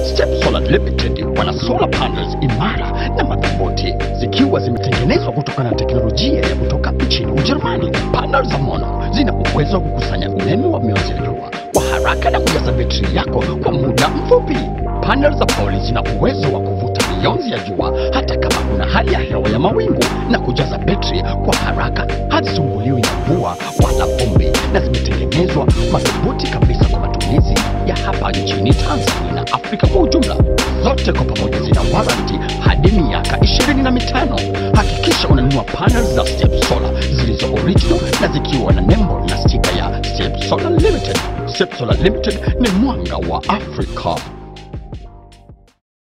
Step Solar Limited wana solar panels imara na madhubuti zikiwa zimetengenezwa kutokana na teknolojia ya kutoka nchini Ujerumani. Panel za mono zina uwezo wa kukusanya umeme wa mionzi ya jua kwa haraka na kujaza betri yako kwa muda mfupi. Panel za poli zina uwezo wa kuvuta mionzi ya jua hata kama kuna hali ya hewa ya mawingu na kujaza betri kwa haraka, hazisumbuliwi na mvua wala vumbi, na zimetengenezwa madhubuti kabisa kwa matumizi ya hapa nchini Tanzania na Afrika kwa ujumla. Zote kwa pamoja zina warranty hadi miaka ishirini na mitano. Hakikisha unanunua panel za Step Solar zilizo original na zikiwa na nembo na stika ya Step Solar Limited. Step Solar Limited ni mwanga wa Afrika.